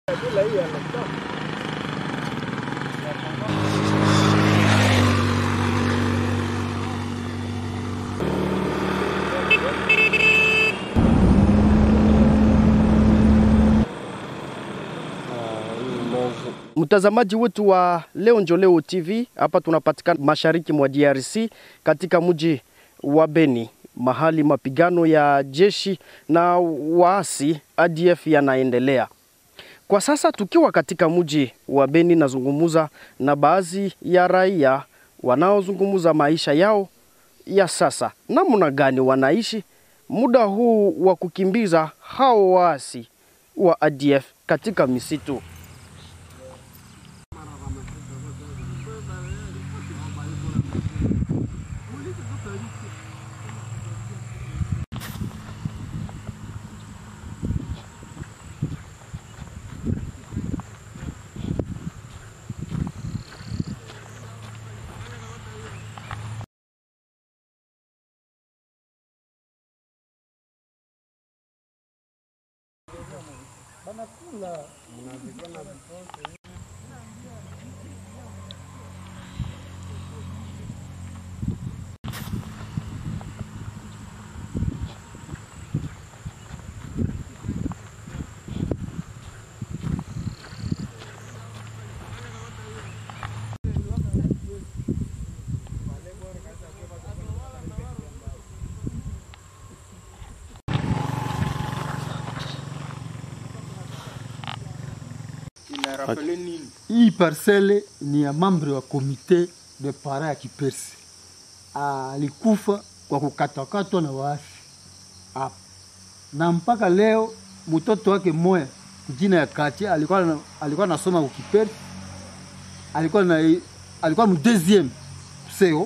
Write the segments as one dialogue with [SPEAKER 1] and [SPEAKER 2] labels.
[SPEAKER 1] Mtazamaji wetu wa Leo Njo Leo TV, hapa tunapatikana mashariki mwa DRC katika mji wa Beni, mahali mapigano ya jeshi na waasi ADF yanaendelea kwa sasa. Tukiwa katika mji wa Beni, nazungumuza na baadhi ya raia wanaozungumuza maisha yao ya sasa, namna gani wanaishi muda huu wa kukimbiza hao waasi wa ADF katika misitu.
[SPEAKER 2] Hii parcele ni ya mambre wa komite de para ya Kipersi, alikufa kwa kukatakatwa na waasi hapa, na mpaka leo mtoto wake moya kujina ya Katia alikuwa na, alikuwa nasoma kukipersi, alikuwa na alikuwa mu deuxième seo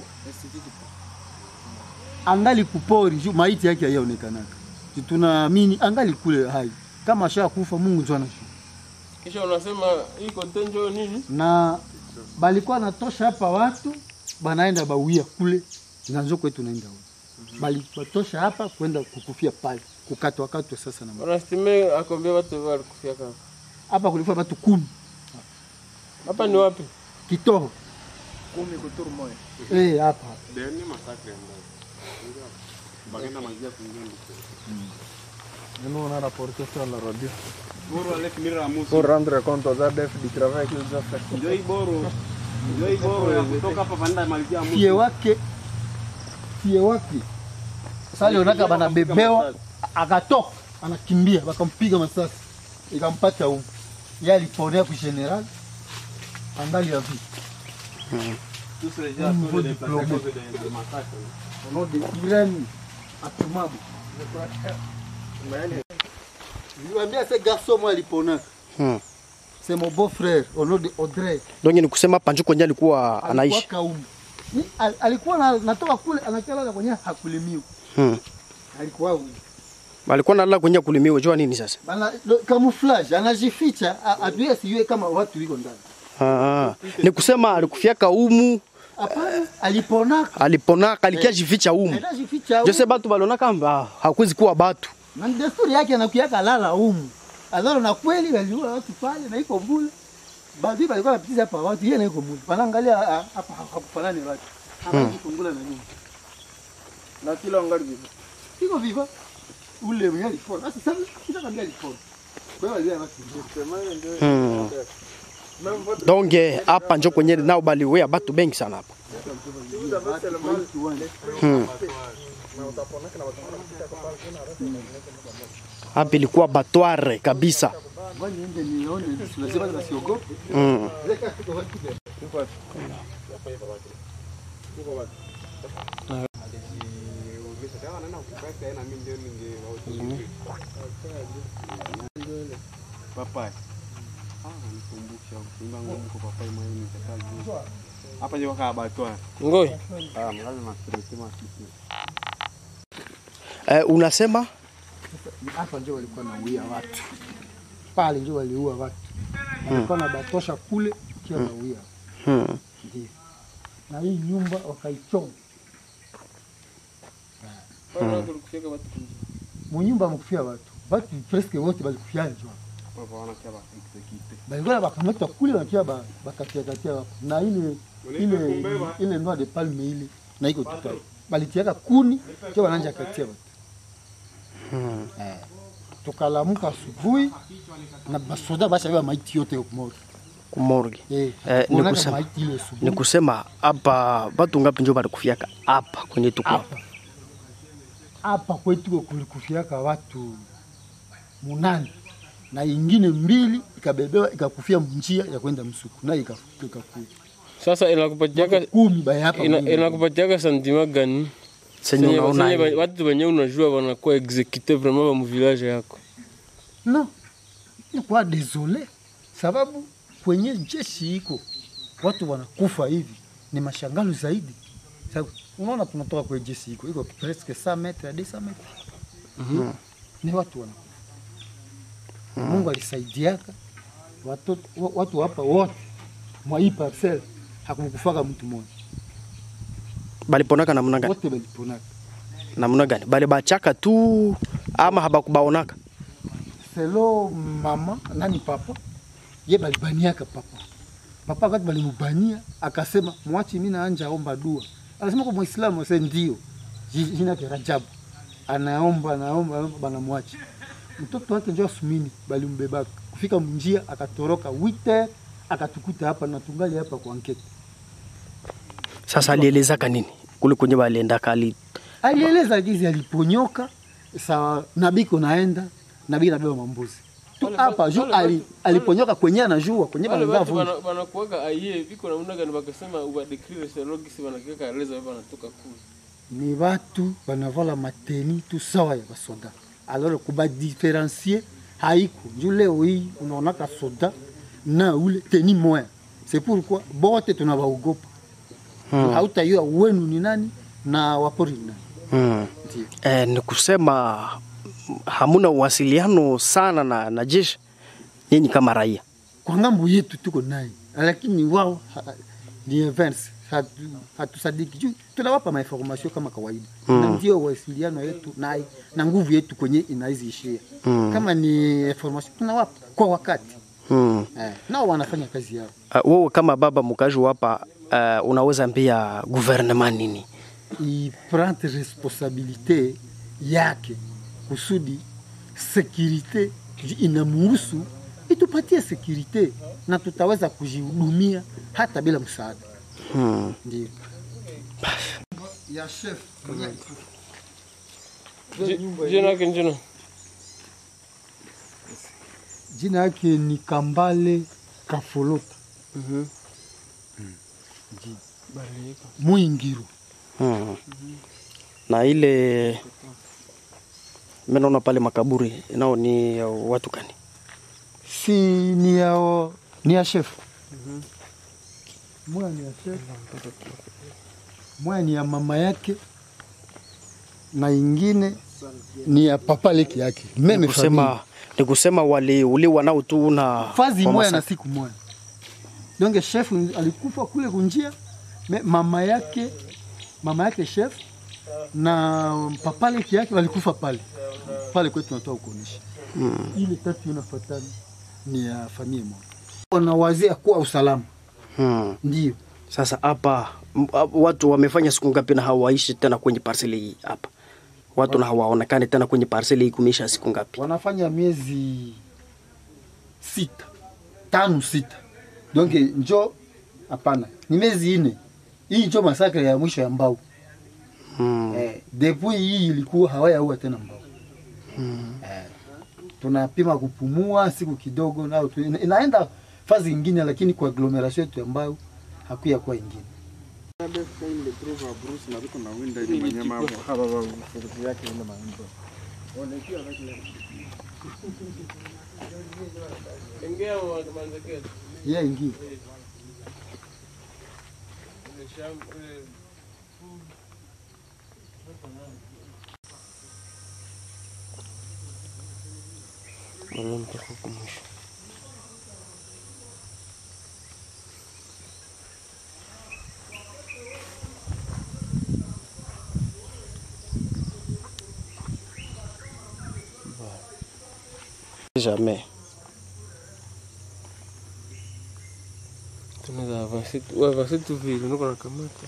[SPEAKER 2] angali kupori juu maiti yake hayaonekanaka, tunaamini angali kule hai, kama asha kufa Mungu ndio anajua
[SPEAKER 3] Kisha unasema hii kontenjo nini?
[SPEAKER 2] na balikuwa natosha hapa watu banaenda bawia kule nanzo kwetu naenda huko bali batosha hapa kwenda kukufia pale kukatwa katwa sasa na ma-
[SPEAKER 3] Unastime akombia watu walikufia kama.
[SPEAKER 2] hapa kulikuwa watu kumi
[SPEAKER 3] Hapa ni wapi?
[SPEAKER 2] kitoho
[SPEAKER 4] kumi kuturu moya
[SPEAKER 2] eh hapa
[SPEAKER 4] nous on a rapporté sur la radio
[SPEAKER 3] Boro alek mira musu.
[SPEAKER 4] pour rendre compte aux ADF du travail qu'ils ont fait.
[SPEAKER 3] Ndio hii boro. Ndio hii boro ya kutoka hapa panda malizia musu.
[SPEAKER 2] fie wake fie wake sasa alionaka banabebewa akatoka anakimbia bakampiga masasi ikampata huko yeye aliponea ku general angali ya vi
[SPEAKER 3] Tous ces gens
[SPEAKER 2] Au niveau
[SPEAKER 3] sont
[SPEAKER 2] du
[SPEAKER 3] des
[SPEAKER 2] problème.
[SPEAKER 3] de de massacre.
[SPEAKER 2] au nom de Irène Atumabu Niwaambia ce garçon moi aliponaka
[SPEAKER 1] Hmm.
[SPEAKER 2] c'est mon beau frère au nom de Audrey
[SPEAKER 1] Donc ni kusema Panjuko ndiye alikuwa anaishi.
[SPEAKER 2] alikuwa kaumu Ni- al- alikuwa na, natoka kule anakalala kwenye hakulimiwa
[SPEAKER 1] Hmm.
[SPEAKER 2] alikuwa huyu
[SPEAKER 1] Alikuwa nalala kwenye kulimiwa, jua nini sasa?
[SPEAKER 2] bana lo- camouflage anajificha a- adui asijue kama watu wiko ndani
[SPEAKER 1] Ah, ah. Ni kusema alikufiaka umu,
[SPEAKER 2] hapana aliponaka
[SPEAKER 1] aliponaka alikia jificha umu.
[SPEAKER 2] anajificha humu.
[SPEAKER 1] Jose batu balona kamba hakuwezi kuwa batu.
[SPEAKER 2] na ni desturi yake anakuiaka lala humu alalo na kweli waliua watu pale na iko mbule badui balikuwa napitiza hapa watu yeye na iko mbule panaangalia ah, ah, hapa hakufanani watu anajifungula na nyuma
[SPEAKER 3] Na kila wangali vipi?
[SPEAKER 2] iko viva ule mwenye alipona sasa sasa kisa kambia alipona kwa hiyo wazee watu
[SPEAKER 1] Hmm. Donc eh, hapa njo kwenye nao baliwea batu bengi sana hapa. Hmm. Hapa ilikuwa batware kabisa.
[SPEAKER 2] ngoja niende nione lazima wasiogope
[SPEAKER 1] Hmm.
[SPEAKER 3] Papai. Ah, nikumbusha kuimba ngoma kwa papai mwenye nitakaje. Hapa ndio kaka batwa.
[SPEAKER 1] Ngoi.
[SPEAKER 3] Ah, mlazi masiriti masiriti.
[SPEAKER 1] Eh, unasema
[SPEAKER 2] hapa ndio walikuwa nauia watu pale ndio waliua watu walikuwa na batosha kule kiwa nauia
[SPEAKER 1] hmm.
[SPEAKER 2] ndio na hii nyumba wakaichoma
[SPEAKER 3] Bado kulikufia watu.
[SPEAKER 2] munyumba mkufia watu watu presque wote balikufia njoo
[SPEAKER 3] Baba wanakia ba execute.
[SPEAKER 2] balikuwa bakamata kule bakia ba- bakatiakatia hapo na ile ile ile noa de palme ile na iko tuta balitiaka kuni kia wananja katia batu eh, tukalamuka asubuhi na basoda bashabeba maiti yote kumori
[SPEAKER 1] kumorgi
[SPEAKER 2] eh,
[SPEAKER 1] Eh, ni
[SPEAKER 2] kuonaka
[SPEAKER 1] kusema-
[SPEAKER 2] maiti ile
[SPEAKER 1] ni
[SPEAKER 2] asubuhi
[SPEAKER 1] kusema hapa watu ngapi njo balikufiaka hapa kwenye tuko hapa
[SPEAKER 2] hapa kwetu kulikufiaka watu munane na ingine mbili ikabebewa ikakufia njia ya kwenda msuku nayo ikafu- ikakufa
[SPEAKER 5] Sasa inakupatiaka
[SPEAKER 2] kumi baya hapa
[SPEAKER 5] ina,
[SPEAKER 2] mwingine.
[SPEAKER 5] inakupatiaka sentiment gani?
[SPEAKER 1] senye
[SPEAKER 5] Senye-
[SPEAKER 1] unaona
[SPEAKER 5] senye
[SPEAKER 1] hivi.
[SPEAKER 5] ba- watu wenye unajua wanakuwa execute vraiment ba mu village yako.
[SPEAKER 2] No, nikuwa desole sababu kwenye jeshi iko watu wanakufa hivi ni mashangalo zaidi. Sababu unaona tunatoka kwenye jeshi iko iko presque 100 metre à 200 metre ni watu wanakufa. Mungu alisaidiaka watu, wa- watu hapa wote mwa hii parcel hakumkufaka mtu mmoja,
[SPEAKER 1] baliponaka namna gani
[SPEAKER 2] wote waliponaka.
[SPEAKER 1] namna gani bali bachaka tu ama habakubaonaka
[SPEAKER 2] selo mama nani papa ye balibaniaka papa papa wakati balimubania akasema mwachi mi naanja omba dua anasema kwa mwislamu ase ndio Ji- jina yake rajabu anaomba anaomba anaomba, banamwachi mtoto wake njo asumini balimbebaka kufika mnjia akatoroka wite akatukuta hapa natungali hapa kwa nkete
[SPEAKER 1] sasa alielezaka nini kule kwenye baliendaka ali
[SPEAKER 2] alieleza gizi aliponyoka sawa nabiko naenda nabii nabeba mambuzi tu
[SPEAKER 5] Wale-
[SPEAKER 2] hapa juu
[SPEAKER 5] wale
[SPEAKER 2] ali, aliponyoka kwenye anajua kwenye
[SPEAKER 5] Wale
[SPEAKER 2] banazaa
[SPEAKER 5] watu
[SPEAKER 2] vumbi
[SPEAKER 5] wana- wanakuwaga aye viko namna gani bakasema ubadekrile selogisi wanakiweka eleza wewe wanatoka kule.
[SPEAKER 2] ni watu banavala mateni tu sawa ya basoda alors kubadiferencie haiko juu leo hii unaonaka soda na ule teni moya c'est pourquoi bote tunawaogopa hmm. hautayua wenu ni nani na wapori ni nani
[SPEAKER 1] hmm.
[SPEAKER 2] ndio
[SPEAKER 1] eh, ni kusema hamuna uwasiliano sana na, na jeshi nyinyi kama raia
[SPEAKER 2] kwa ngambo yetu tuko naye, lakini wao ha- ni inverse, hatu- hatusadiki juu tunawapa mainformasio kama kawaida mm. na ndio wasiliano yetu naye na nguvu yetu kwenye inaiziishia mm. kama ni information tunawapa kwa wakati
[SPEAKER 1] hmm.
[SPEAKER 2] eh, nao wanafanya kazi yao.
[SPEAKER 1] uh, wewe kama baba mkazi wa hapa uh, unaweza ambia gouvernement nini
[SPEAKER 2] iprendre responsabilite yake kusudi sekirite inamuhusu itupatie sekirite na tutaweza kujihudumia hata bila msaada.
[SPEAKER 1] hmm.
[SPEAKER 2] Ndio. ya chef
[SPEAKER 5] Ji- Jina yake njina.
[SPEAKER 2] jina yake ni Kambale Kafolota Mwingiru.
[SPEAKER 1] Hmm. na ile menaona pale makaburi nao ni ya watu gani
[SPEAKER 2] Si ni ya ni ya chef. Moya ni ya chef. Moya ni ya mama yake na ingine ni ya papa leki yake. Meme
[SPEAKER 1] ni kusema,
[SPEAKER 2] famille.
[SPEAKER 1] ni kusema waliuliwa nao tu na
[SPEAKER 2] fazi
[SPEAKER 1] kwa
[SPEAKER 2] moya
[SPEAKER 1] masa-
[SPEAKER 2] na siku moya. Donc chef alikufa kule kunjia, me mama yake mama yake chef na papa leki yake walikufa pale pale kwetu tunatoa kuonesha mm. ile tatu inafuatana ni ya familia moja, wanawazia kuwa usalama
[SPEAKER 1] hmm.
[SPEAKER 2] ndio
[SPEAKER 1] Sasa hapa m- a- watu wamefanya siku ngapi na hawaishi tena kwenye parseli hii hapa? Watu na hawaonekani tena kwenye parseli hii kumeisha siku ngapi?
[SPEAKER 2] wanafanya miezi sita tano sita, donc njo hapana, ni miezi ine. Hii njo masakre ya mwisho ya mbao
[SPEAKER 1] Hmm.
[SPEAKER 2] Eh, depuis hii ilikuwa hawayaua tena mbao eh, tunapima kupumua siku kidogo nao tu, ina- inaenda fazi ingine, lakini kwa agglomeration yetu ambayo hakuya kuwa ingine.
[SPEAKER 5] Engea manzekea.
[SPEAKER 2] Ye ingine
[SPEAKER 1] Jamais.
[SPEAKER 5] wavasetu wavasetu vile niko nakamata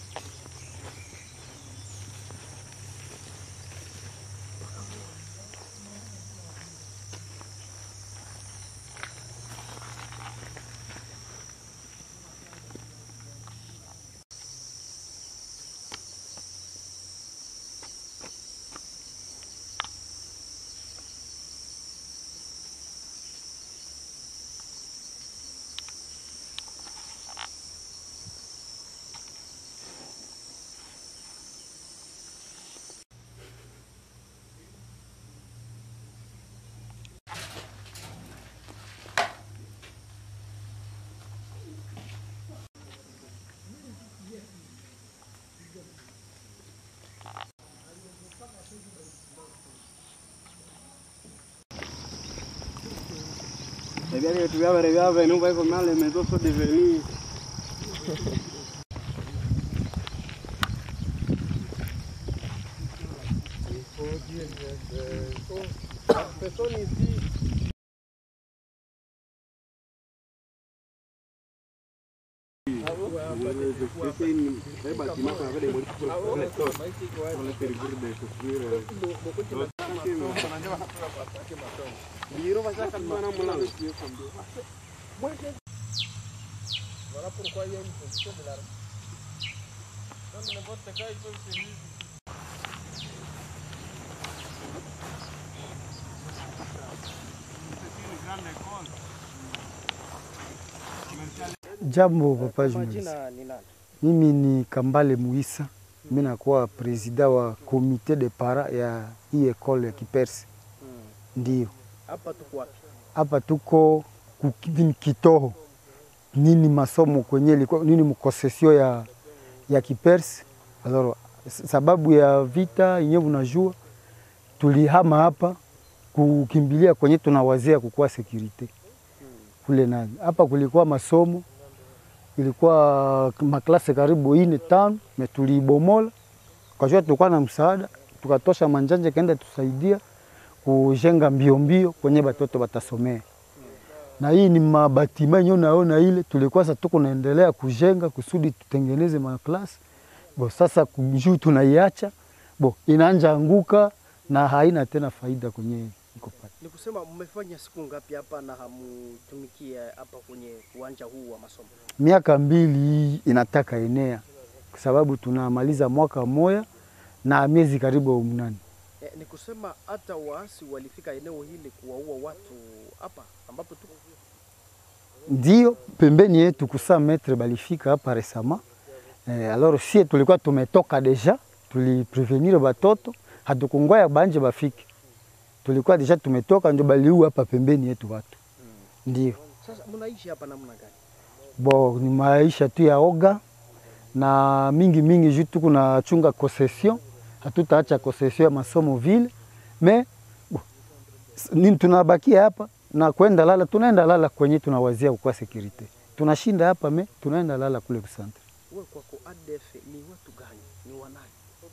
[SPEAKER 3] C'est bien que tu vas arriver à venir, on va comment les maisons sont devenues. C'est une- c'est un bâtiment qu'on avait démoli pour pour les stores. Pour les périphéries de construire, euh, Biro bashaka bana mlango.
[SPEAKER 2] Jambo papa
[SPEAKER 1] Kwa
[SPEAKER 2] journalist.
[SPEAKER 1] jina ni nani?
[SPEAKER 2] Mimi ni Kambale Muisa, mimi nakuwa presida wa komite de para ya hii ekole ya Kipersi. Ndio
[SPEAKER 1] Hapa tuko wapi?
[SPEAKER 2] hapa tuko kukini Kitoho, nini masomo kwenye ilikuwa nini mkosesio ya, ya Kipersi. Alors, s- sababu ya vita yenyewe unajua, tulihama hapa kukimbilia kwenye tunawazia kukuwa security kule nani. Hapa kulikuwa masomo ilikuwa maklase karibu ine tano, me tuliibomola kajua, tulikuwa na msaada, tukatosha manjanja kaenda tusaidia kujenga mbio mbio kwenye batoto batasomea. Na hii ni mabatima yenyewe unaona ile tulikuwa sasa tuko naendelea kujenga kusudi tutengeneze maklasi bo, sasa juu tunaiacha bo, inaanja anguka na haina tena faida kwenye iko pale.
[SPEAKER 1] Ni kusema mmefanya siku ngapi hapa na hamutumikie hapa kwenye uwanja huu wa masomo?
[SPEAKER 2] miaka mbili hii inataka enea, kwa sababu tunamaliza mwaka moya na miezi karibu mnane.
[SPEAKER 1] E, ni kusema hata waasi walifika eneo hili kuwaua watu hapa ambapo tuko.
[SPEAKER 2] Ndio pembeni yetu kusa metre balifika hapa resama. Eh, alors sie tulikuwa tumetoka deja, tuliprevenir batoto hatukungoya banje bafike, tulikuwa deja tumetoka, ndio baliua hapa pembeni yetu watu. Ndio
[SPEAKER 1] Sasa mnaishi hapa namna gani?
[SPEAKER 2] bo ni maisha tu ya oga na mingi mingi juu tuko na chunga concession, hatutaacha concession ya masomo vile me bo, s- ni tunabakia hapa na kwenda lala, tunaenda lala kwenye tunawazia kwa security, tunashinda hapa me tunaenda lala kule kusantre
[SPEAKER 1] Wewe kwako ADF ni watu gani? Ni wanani?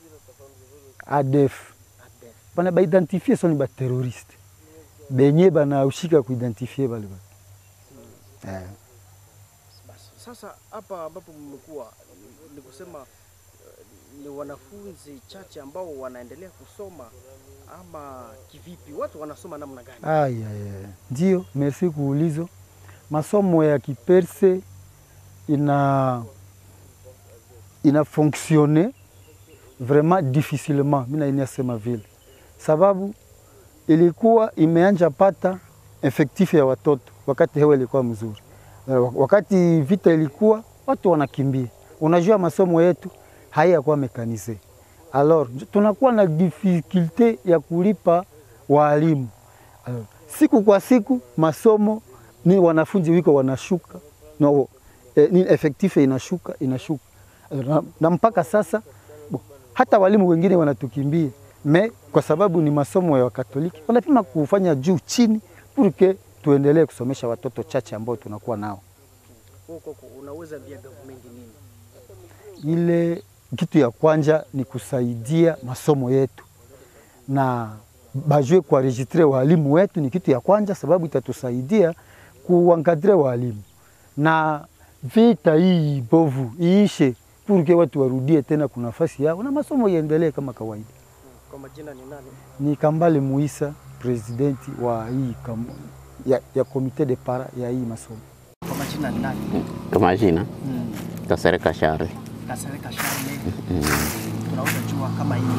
[SPEAKER 2] ADF
[SPEAKER 1] ADF.
[SPEAKER 2] bana baidentifie so ni bateroriste benye banaushika kuidentifie bale batu eh.
[SPEAKER 1] Basi sasa hapa ambapo mmekuwa ni- ni kusema eh, ni wanafunzi chache ambao wanaendelea kusoma ama kivipi? Watu wanasoma namna gani?
[SPEAKER 2] Aya, aya. Ndio, merci kuulizo. Masomo ya Kiperse ina ina fonctionne vraiment difficilement, mimi nainasema vile, sababu ilikuwa imeanja pata efektifu ya watoto wakati hewa ilikuwa mzuri. Eh, Wakati vita ilikuwa watu wanakimbia, unajua masomo yetu hayakuwa mekanize, alors tunakuwa na difficulte ya kulipa waalimu. Alors, siku kwa siku masomo ni wanafunzi wiko wanashuka no, eh, ni efektife inashuka inashuka Alors, na, na mpaka sasa bo, hata walimu wengine wanatukimbia me kwa sababu ni masomo ya Wakatoliki wanapima kufanya juu chini purke tuendelee kusomesha watoto chache ambao tunakuwa nao.
[SPEAKER 1] Wewe kwako unaweza via government nini?
[SPEAKER 2] Ile kitu ya kwanja ni kusaidia masomo yetu na bajue kuwaregistre walimu wetu, ni kitu ya kwanja, sababu itatusaidia kuwankadre walimu na vita hii bovu iishe, purke watu warudie tena kuna nafasi yao na masomo iendelee kama kawaida.
[SPEAKER 1] Kwa majina ni nani?
[SPEAKER 2] Ni Kambale Muisa, presidenti wa hii kam, ya, ya komite de para ya hii masomo.
[SPEAKER 1] Kwa majina ni nani?
[SPEAKER 6] Kwa majina
[SPEAKER 1] Mm.
[SPEAKER 6] Kasereka Shari.
[SPEAKER 1] Kasereka Charle. Tunaweza jua kama hii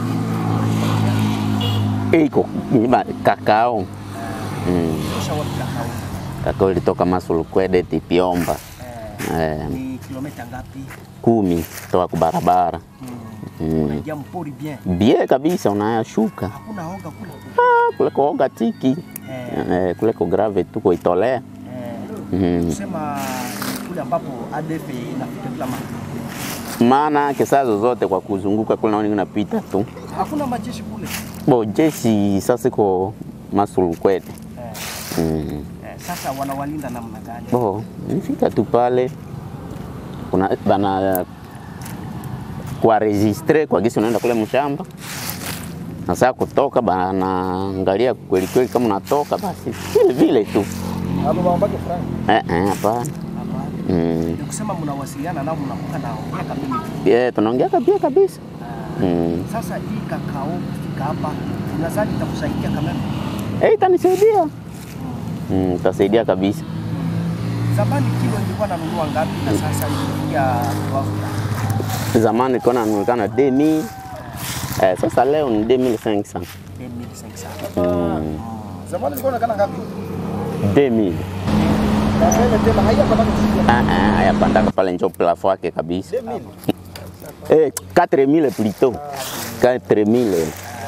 [SPEAKER 1] ni
[SPEAKER 6] Iko niba kakao. Mm.
[SPEAKER 1] kisha wapi kakao?
[SPEAKER 6] Kakao ilitoka Masulukwede Tipiomba.
[SPEAKER 1] Eh,
[SPEAKER 6] Eh,
[SPEAKER 1] ni kilomita ngapi?
[SPEAKER 6] kumi toka kwa barabara. Mm.
[SPEAKER 1] Unaingia mpori bien.
[SPEAKER 6] Bie kabisa unayashuka.
[SPEAKER 1] Hakuna hoga kule.
[SPEAKER 6] Ah, kule kuoga tiki.
[SPEAKER 1] Eh,
[SPEAKER 6] Eh, kule ko grave tu kuitolea.
[SPEAKER 1] eh,
[SPEAKER 6] Mm.
[SPEAKER 1] kusema ni kule ambapo ADF inafika kila mahali.
[SPEAKER 6] Maana kesa zozote kwa kuzunguka kule naoni unapita tu.
[SPEAKER 1] Hakuna majeshi kule.
[SPEAKER 6] Bo jeshi sasa iko Masulukwede.
[SPEAKER 1] Eh,
[SPEAKER 6] Mm.
[SPEAKER 1] eh, sasa wanawalinda namna gani?
[SPEAKER 6] Bo, nifika tu pale kuna bana kwa registre kwa gisi unaenda kule mshamba na saa kutoka banaangalia kweli kweli kama unatoka basi vile vile tu
[SPEAKER 4] Hapo bambake frank.
[SPEAKER 6] eh eh hapana
[SPEAKER 1] Hapana.
[SPEAKER 6] mm.
[SPEAKER 1] Ni kusema mnawasiliana nao mnakuwa na miaka mingi.
[SPEAKER 6] yeah, tunaongea kabisa kabisa
[SPEAKER 1] Ah,
[SPEAKER 6] mm.
[SPEAKER 1] Sasa hii kakao kufika hapa unadhani itakusaidia kama
[SPEAKER 6] eh itanisaidia mm, itasaidia kabisa
[SPEAKER 1] zamani kilo ilikuwa nanunua ngapi na sasa imefikia kiwango gani?
[SPEAKER 6] zamani kona nanulikana 2000 eh, sasa leo ni 2500
[SPEAKER 1] 2500.
[SPEAKER 6] mm.
[SPEAKER 4] Zamani ilikuwa inaonekana ngapi?
[SPEAKER 6] 2000
[SPEAKER 4] Sasa ile tena haiyapata kufikia
[SPEAKER 6] Ah, ah, ayapandaka pale njo plafo yake kabisa
[SPEAKER 4] 2000.
[SPEAKER 6] Eh, 4000 plutôt. 4000.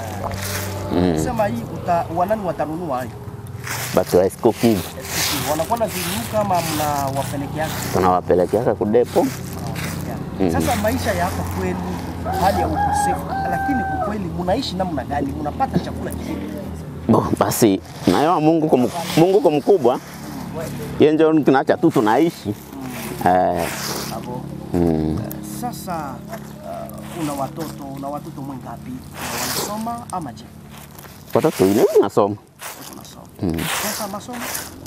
[SPEAKER 6] Mm.
[SPEAKER 1] Sema hii uta, wanani watanunua hayo?
[SPEAKER 6] Batu wa Esco Kivu
[SPEAKER 1] SPC, Wanakuwa na zinuka ama mnawapelekea?
[SPEAKER 6] tunawapelekeaka kudepo. Mhm.
[SPEAKER 1] Sasa maisha ya hapa kwenu, hali ya ukosefu, lakini kwa kweli mnaishi namna gani? Mnapata chakula kivipi?
[SPEAKER 6] Bo, basi nayo Mungu kwa Mungu kwa mkubwa. Yeye ndio tunaacha tu tunaishi. Eh,
[SPEAKER 1] Hapo
[SPEAKER 6] mm.
[SPEAKER 1] sasa uh, una watoto, una watoto mwengapi? Wanasoma ama je?
[SPEAKER 6] Watoto ile nasoma.
[SPEAKER 1] Unasoma.
[SPEAKER 6] Mm.
[SPEAKER 1] Sasa masomo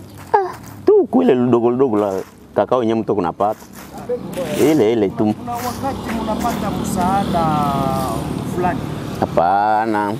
[SPEAKER 6] Tu kule ludogo ludogo la kakao yenyewe mtu kunapata. Ile ile tu.
[SPEAKER 1] kuna wakati mnapata msaada fulani
[SPEAKER 6] Hapana.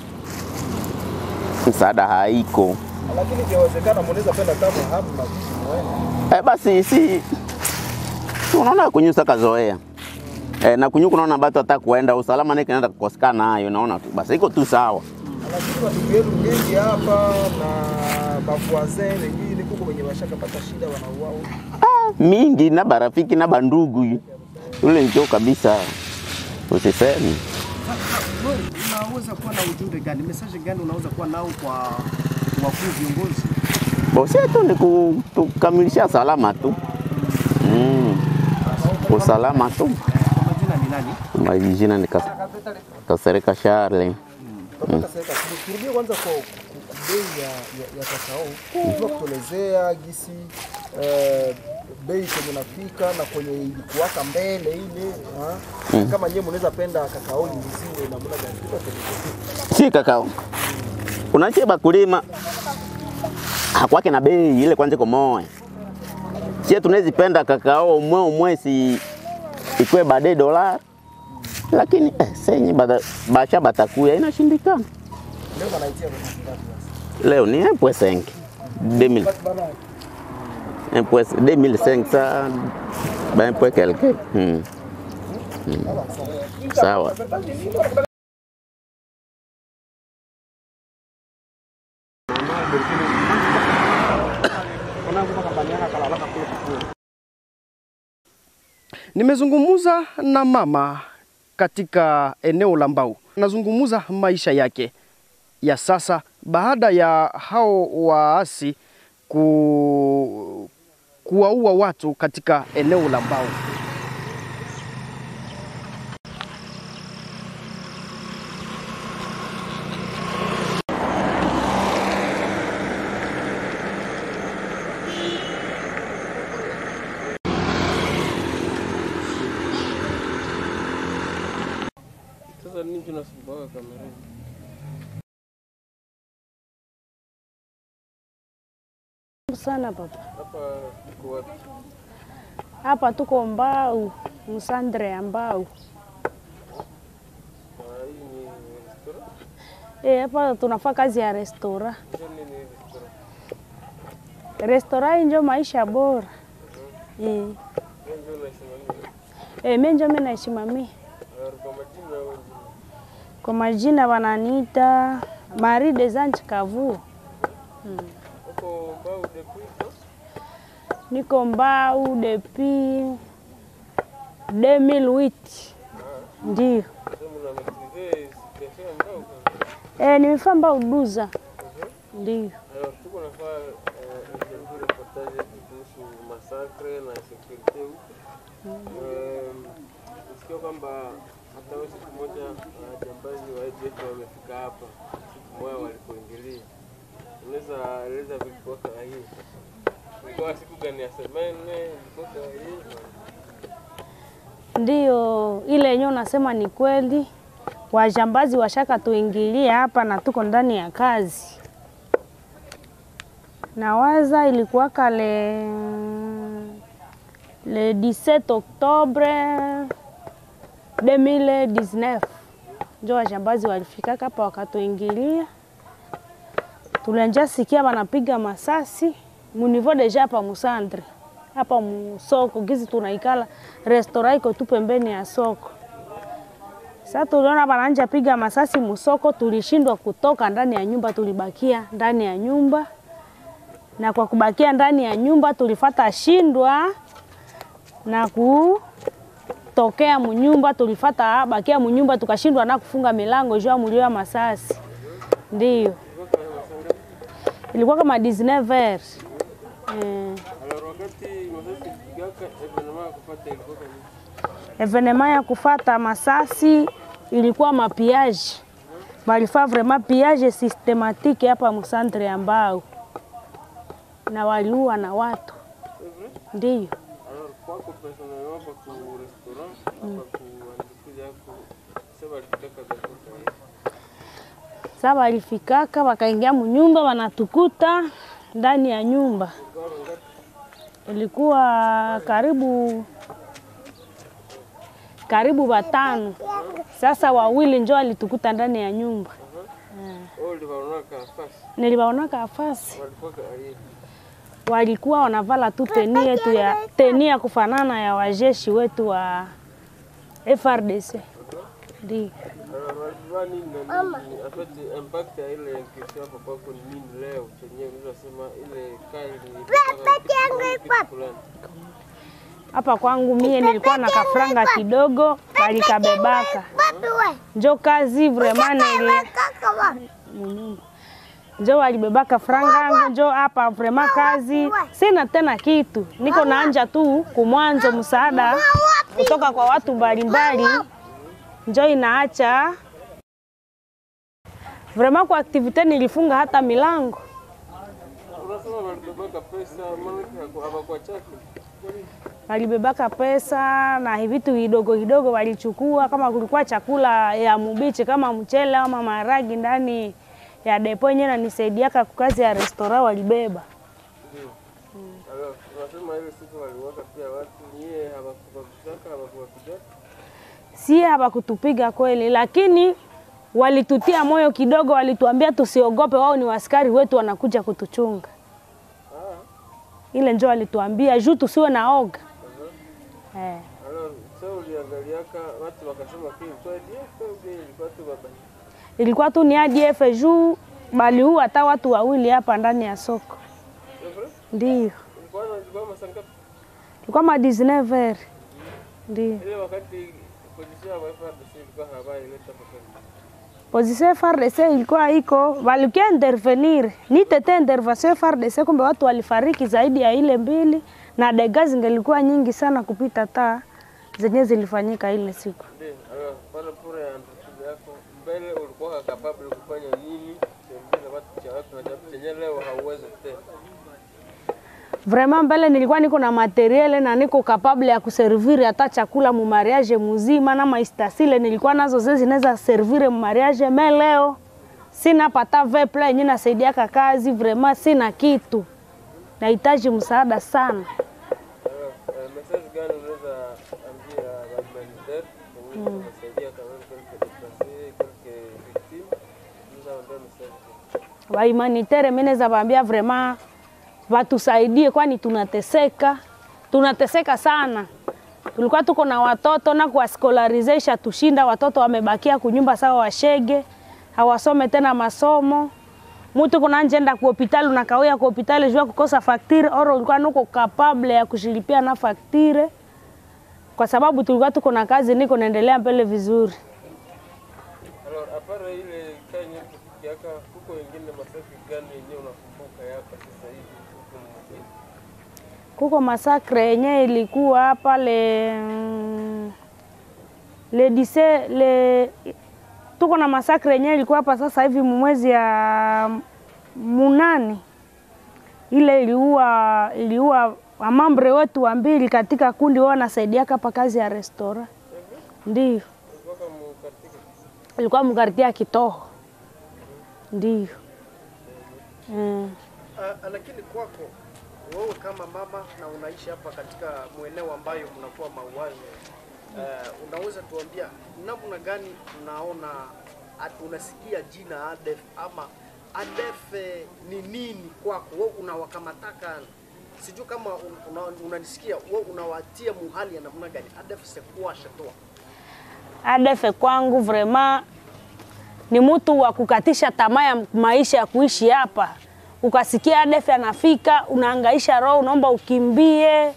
[SPEAKER 6] Msaada haiko.
[SPEAKER 4] Lakini ikiwezekana mnaweza penda kama hapa majishi muone.
[SPEAKER 6] Eh, basi si si unaona kunyusa kazoea eh, na kunyuka unaona batu hata kuenda usalama nake naenda kukosekana nayo, naona tu basi iko tu sawa.
[SPEAKER 4] Lakini watu wetu wengi hapa na bavuazin wengine kuko wenye washakapata shida wanauao.
[SPEAKER 6] mingi na barafiki na bandugu ule njo kabisa, usisemi
[SPEAKER 1] Wewe unaweza kuwa na ujumbe gani, message gani unaweza kuwa nao kwa wakuu viongozi?
[SPEAKER 6] bosie tu ni ku- tukamilisha salama tu mm. usalama tu.
[SPEAKER 1] Kwa majina ni nani?
[SPEAKER 6] Majina ni Kas- Kasereka Charle.
[SPEAKER 4] Tunataka sasa turudie kwanza kwa ku- ku- bei ya, ya, ya kakao. Unajua kutuelezea gisi eh, bei kwenye nafika na kwenye ilikuwaka mbele ile ha? Kama nyewe mnaweza penda kakao liuziwe namna gani? Tuelezee.
[SPEAKER 6] si kakao unachie bakulima hakwake na bei ile kwanje komoe sie tunezipenda kakao umwe umwe si ikwe bade dola lakini eh, senye bada- basha batakuya inashindikana
[SPEAKER 4] Leo wanaitia kwa kiasi ngapi sasa?
[SPEAKER 6] leo ni empwe senke 2000 empwe 2500 ba empwe quelque hmm. Hmm. sawa
[SPEAKER 1] Nimezungumza na mama katika eneo la Mbau, nazungumza maisha yake ya sasa baada ya hao waasi ku... kuwaua watu katika eneo la Mbau.
[SPEAKER 5] Sasa nini tunasumbuaka kamerani?
[SPEAKER 7] sana baba.
[SPEAKER 5] Hapa iko wapi?
[SPEAKER 7] Hapa tuko Mbau, Msandre ya Mbau.
[SPEAKER 5] Ah, hii ni restaurant.
[SPEAKER 7] Eh, hapa tunafanya kazi ya restora.
[SPEAKER 5] Hiyo nini restaurant?
[SPEAKER 7] Restora hii ndio maisha bora. Eh,
[SPEAKER 5] Hiyo ndio unaisimamia.
[SPEAKER 7] eh mimi ndio mimi naisimamia.
[SPEAKER 5] Ah, Kwa majina au jina?
[SPEAKER 7] Kwa majina wananiita Marie des Anges Kavuo.
[SPEAKER 5] Huko Mbau depuis no?
[SPEAKER 7] Niko Mbau depuis 2008. Ndio.
[SPEAKER 5] Sasa mna maîtriser situation ya Mbau kwa.
[SPEAKER 7] Eh, nimefanya Mbau duza. Ndio.
[SPEAKER 5] Alors tuko nafaa eh, interview reportage yetu kuhusu masakre na security huko. Eh, Nisikia kwamba hata wewe siku moja uh, jambazi wa ADF wamefika hapa siku moja walipoingilia. Unaweza eleza vilikuwa kama hii? Ilikuwa siku gani ya semene? Ilikuwa kama hii?
[SPEAKER 7] Ndio, ile yenyewe unasema ni kweli. Wajambazi washaka tuingilia hapa na tuko ndani ya kazi. Nawaza ilikuwa kale le 17 Oktobre 2019 njo wajambazi walifika hapa wakatuingilia. Tulianja sikia wanapiga masasi munivo deja hapa Musandre hapa musoko gizi tunaikala restora iko tu pembeni ya soko. Sasa tuliona wananja piga masasi musoko, tulishindwa kutoka ndani ya nyumba, tulibakia ndani ya nyumba, na kwa kubakia ndani ya nyumba tulifata shindwa na kutokea munyumba, tulifata bakia munyumba, tukashindwa na kufunga milango juu ya mulio ya masasi. Ndio ilikuwa kama 19 heures eh.
[SPEAKER 5] Alors wakati masasi kupigaka evenement ya kufuata ilikuwa kama hii?
[SPEAKER 7] evenema ya kufata masasi ilikuwa mapiage, walifaa vraiment piage systematique hapa musantre ya Mbau na waliua na watu ndio.
[SPEAKER 5] Alors kwako personnellement hapa ku restaurant hapa ku entreprise yako sasa walitaka kutoka hii.
[SPEAKER 7] Sasa walifikaka wakaingia munyumba, wanatukuta ndani ya nyumba, ilikuwa karibu karibu watano. Sasa wawili njo walitukuta ndani ya nyumba,
[SPEAKER 5] Wao uliwaona kafasi
[SPEAKER 7] niliwaonaka afasi
[SPEAKER 5] walikuwa kama hii.
[SPEAKER 7] walikuwa wanavala tu teni yetu ya teni ya kufanana ya wajeshi wetu wa FRDC. Ndio.
[SPEAKER 5] Alors walivaa nini na nini? En fait impact ya ile incursion hapa kwako ni nini leo chenyewe unaweza sema ile kali ni fulani.
[SPEAKER 7] Hapa kwangu mie nilikuwa na kafranga kidogo, walikabebaka njo kazi vraiment nili munyumba njo walibebaka franga yangu njo hapa vraiment kazi sina tena kitu, niko naanja tu kumwanzo msaada kutoka kwa watu mbalimbali, njo inaacha vraiment kwa aktivite nilifunga hata milango
[SPEAKER 5] Unasema walibebaka pesa maana hawakuwa chake.
[SPEAKER 7] walibebaka pesa na vitu vidogo vidogo walichukua, kama kulikuwa chakula ya mubichi kama mchele ama maragi ndani ya depo yenyewe nanisaidiaka kukazi ya restaurant walibeba.
[SPEAKER 5] Alors unasema ile siku waliwaka pia watu nyie hawakupigaka hawakupigaka.
[SPEAKER 7] Sie hawakutupiga kweli, lakini walitutia moyo kidogo, walituambia tusiogope, wao ni waskari wetu wanakuja kutuchunga. Ile njo walituambia juu tusiwe na oga eh.
[SPEAKER 5] Alors sasa uliangaliaka watu wakasema kile kwa DF au bien ilikuwa tu baba.
[SPEAKER 7] Ilikuwa tu ni ADF juu baliua hata watu wawili hapa ndani ya soko, ndio
[SPEAKER 5] Ilikuwa na ilikuwa masanga
[SPEAKER 7] ilikuwa ma 19 heures ndio
[SPEAKER 5] ile wakati position ya FARDC ilikuwa habari ileta papa.
[SPEAKER 7] position FARDC ilikuwa iko walikia intervenir ni tete intervention FARDC, kumbe watu walifariki zaidi ya ile mbili na dega zingelikuwa nyingi sana kupita taa zenye zilifanyika ile siku.
[SPEAKER 5] Ndio. Alors pale pure ya entreprise yako mbele ulikuwa capable kufanya nini? Tembea na watu cha watu na jambo chenye leo hauwezi tena.
[SPEAKER 7] Vraiment mbele nilikuwa niko na materiele na niko capable ya kuserviri hata chakula mu mariage muzima na maistasile nilikuwa nazo zezi zinaweza servire mu mariage me leo sina pata veple yenye nasaidiaka kazi vraiment sina kitu nahitaji msaada sana
[SPEAKER 5] Alors, euh, message gani unaweza ambia wa humanitaire wenye wanasaidia kama quelques déplacés, quelques victimes? Unaweza ambia message gani?
[SPEAKER 7] wa humanitaire mimi naweza waambia vraiment watusaidie, kwani tunateseka, tunateseka sana. Tulikuwa tuko na watoto na kuwaskolarizesha tushinda, watoto wamebakia kunyumba sawa washege, hawasome tena masomo. Mtu kuna njenda ku hospitali unakawia ku hospitali jua kukosa faktire, oro ulikuwa nuko capable ya kushilipia na faktire, kwa sababu tulikuwa tuko na kazi, niko naendelea mbele vizuri.
[SPEAKER 5] Alors, apart ile kanya kufikiaka, kuko wengine masakri gani yenyewe unakumbuka yapa sasa hivi huko mjini?
[SPEAKER 7] kuko masakre yenye ilikuwa hapa le mm, le dise le tuko na masakre yenye ilikuwa hapa sasa hivi mwezi ya munane, ile iliua iliua wamambre wetu wa mbili katika kundi wao wanasaidiaka hapa kazi ya restora, ndio
[SPEAKER 5] Ulikuwa kama katika
[SPEAKER 7] ilikuwa mkartia ya Kitoho, ndio mm.
[SPEAKER 1] Uh, lakini kwako wewe kama mama na unaishi hapa katika mweneo ambayo mnakuwa mauaji uh, unaweza tuambia namna gani unaona at- unasikia jina ADF ama ADF eh, ni nini kwako wewe unawakamataka sijui kama un- una- unanisikia wewe unawatia muhali ya namna gani ADF sekuwa shatoa
[SPEAKER 7] ADF kwangu vrema ni mtu wa kukatisha tamaa ya maisha ya kuishi hapa. Ukasikia ADF anafika, unaangaisha roho, unaomba ukimbie,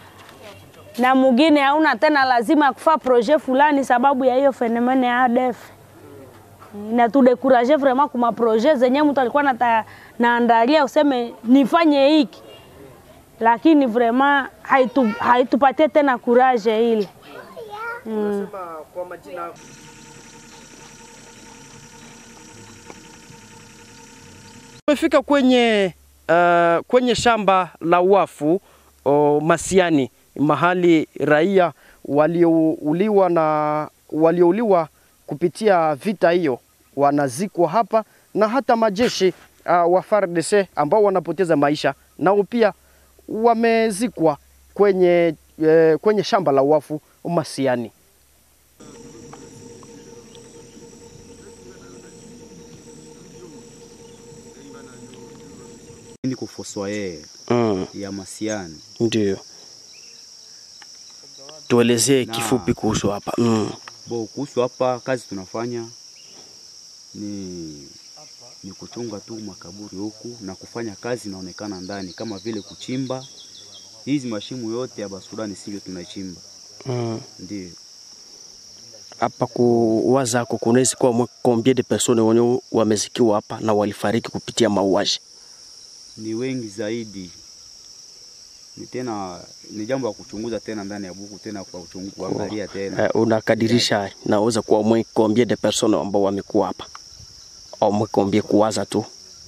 [SPEAKER 7] na mwingine hauna tena lazima ya kufaa projet fulani sababu ya hiyo fenomene ya ADF. Inatudekuraje vraiment kuma projet zenye mtu alikuwa nata, naandalia useme nifanye hiki, lakini vraiment haitu, haitupatie tena kuraje ile
[SPEAKER 1] unasema kwa majina Tumefika kwenye uh, kwenye shamba la wafu o, Masiani, mahali raia waliouliwa na waliouliwa kupitia vita hiyo wanazikwa hapa, na hata majeshi uh, wa FARDC ambao wanapoteza maisha nao pia wamezikwa kwenye, eh, kwenye shamba la wafu Masiani.
[SPEAKER 8] niko fossoyeur
[SPEAKER 1] Mm,
[SPEAKER 8] ya Masiani.
[SPEAKER 1] ndio tuelezee kifupi kuhusu hapa mm.
[SPEAKER 8] Bo, kuhusu hapa kazi tunafanya ni ni kuchunga tu makaburi huku na kufanya kazi inaonekana ndani, kama vile kuchimba hizi mashimu yote ya Basudani sivyo tunachimba,
[SPEAKER 1] Mm.
[SPEAKER 8] ndio
[SPEAKER 1] hapa kuwazako kunaweza kuwa mwe- combien de personnes wenye wamezikiwa hapa na walifariki kupitia mauaji
[SPEAKER 8] ni wengi zaidi. Ni tena ni jambo la kuchunguza tena ndani ya buku tena kwa uchungu, kuangalia tena
[SPEAKER 1] eh, unakadirisha naweza kuwa mwe combien de personnes ambao wamekuwa hapa au mwe combien kuwaza tu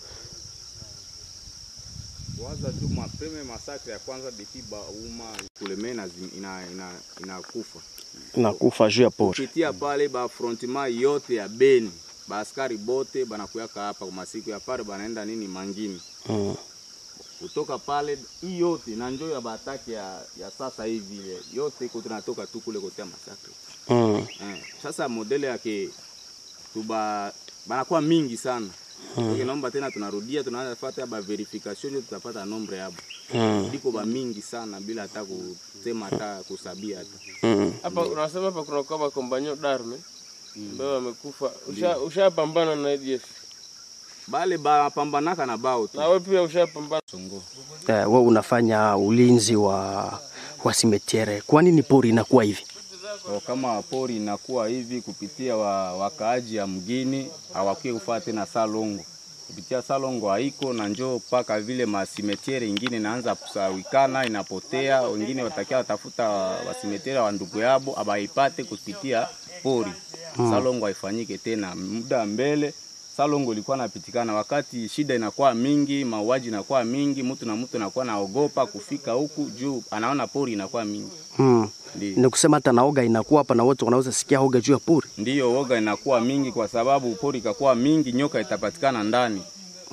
[SPEAKER 9] waza tu mapeme masakre ya kwanza depuis bauma kuleme ina, ina, ina, inakufa
[SPEAKER 1] nakufa juu ya pori
[SPEAKER 9] kupitia pale ba frontiment yote ya Beni baaskari bote banakuyaka hapa kwa masiku ya pale banaenda nini mangini
[SPEAKER 1] mm.
[SPEAKER 9] kutoka pale hii yote na njoo ya bataki ya, ya sasa hivi ile yote iko tunatoka tu kule kotea masakre
[SPEAKER 1] Mm.
[SPEAKER 9] eh. Sasa modele yake tuba banakuwa mingi sana mm. Naomba tena tunarudia tunaanza fuata ba verification ndio tutapata nombre yabo
[SPEAKER 1] Mm.
[SPEAKER 9] biko ba mingi sana bila hata kusema hata kusabia hata
[SPEAKER 1] Mm.
[SPEAKER 5] Hapa unasema hapa kuna kwa kombanyo darme ambao wamekufa. Usha ushapambana na ADF.
[SPEAKER 9] bale bapambanaka na bao tu
[SPEAKER 5] Na wewe pia ushapambana.
[SPEAKER 9] songo
[SPEAKER 1] Eh, we unafanya ulinzi wa wa simetiere kwa nini pori inakuwa hivi
[SPEAKER 9] O, kama pori inakuwa hivi kupitia wa, wakaaji ya mgini hawakie kufaa tena salongo kupitia salongo haiko na njoo mpaka vile masimetiere ingine inaanza kusawikana inapotea, wengine watakia watafuta wasimetiere wa ndugu yabo abaipate kupitia pori salongo haifanyike tena. Muda mbele salongo ilikuwa napitikana, wakati shida inakuwa mingi, mauaji inakuwa mingi, mtu na mtu anakuwa naogopa kufika huku juu anaona pori inakuwa mingi,
[SPEAKER 1] mm.
[SPEAKER 9] ndio
[SPEAKER 1] ni kusema hata naoga inakuwa hapa na wote wanaweza sikia oga juu ya pori
[SPEAKER 9] ndiyo woga inakuwa mingi, kwa sababu pori ikakuwa mingi, nyoka itapatikana ndani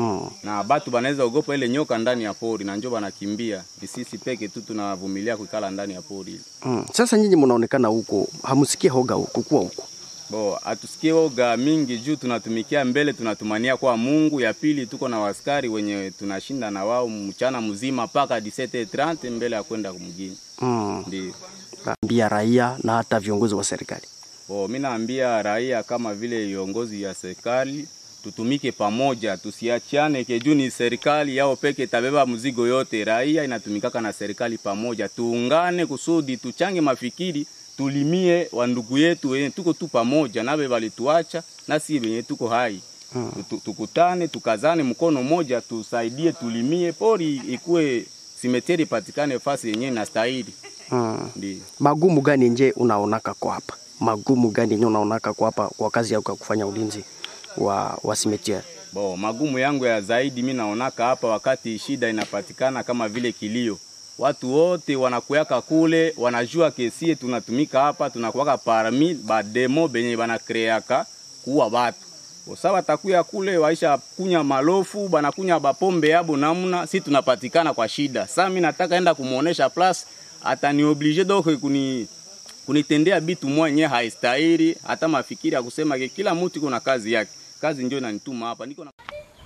[SPEAKER 1] Mm.
[SPEAKER 9] na batu banaweza ogopa ile nyoka ndani ya pori na njo banakimbia. Ni sisi peke tu tunavumilia kukala ndani ya pori ile.
[SPEAKER 1] Mm. Sasa nyinyi mnaonekana huko, hamsikie hoga huko kuwa huko.
[SPEAKER 9] Bo, atusikie oga mingi juu tunatumikia mbele, tunatumania kwa Mungu. Ya pili tuko na waskari wenye tunashinda na wao mchana mzima mpaka 17:30 mbele ya kwenda mjini.
[SPEAKER 1] Mm.
[SPEAKER 9] Ndio.
[SPEAKER 1] Ambia raia na hata viongozi wa serikali.
[SPEAKER 9] Bo, mimi naambia raia kama vile viongozi ya serikali tutumike pamoja, tusiachane ke juu ni serikali yao peke tabeba mzigo yote. Raia inatumikaka na serikali pamoja, tuungane kusudi tuchange mafikiri, tulimie wandugu yetu wenye tuko tu pamoja, nabe walituacha nasi wenye tuko hai
[SPEAKER 1] Mm.
[SPEAKER 9] Tu- tukutane, tukazane mkono moja, tusaidie, tulimie pori ikue simeteri patikane fasi yenye inastahili.
[SPEAKER 1] Mm.
[SPEAKER 9] Ndio.
[SPEAKER 1] Magumu gani nje unaonaka kwa hapa? Magumu gani nje unaonaka kwa hapa kwa kazi yako ya kufanya ulinzi wa wa cimetière?
[SPEAKER 9] Bo, magumu yangu ya zaidi mi naonaka hapa wakati shida inapatikana kama vile kilio. Watu wote wanakuyaka kule, wanajua kesie tunatumika hapa, tunakuwaka parmi bademo benye banakreaka kuwa watu. Bosa watakuya kule waisha kunya malofu, banakunya bapombe yabo namna, si tunapatikana kwa shida. Sasa mi nataka enda kumuonesha plus atani oblige donc kuni kunitendea bitu mwenye haistahili, hata mafikiri ya kusema ke kila mtu kuna kazi yake. Kazi ndio inanituma hapa. Niko na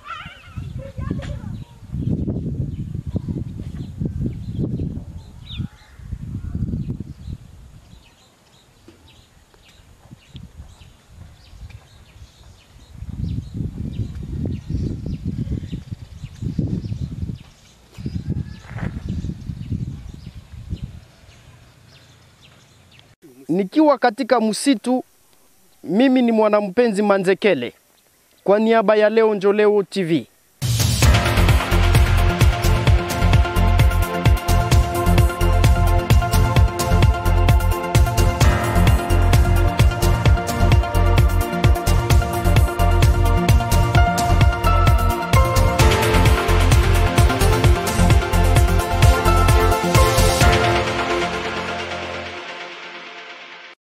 [SPEAKER 1] Nikiwa katika msitu, mimi ni mwanampenzi Manzekele kwa niaba ya Leo Njoleo TV.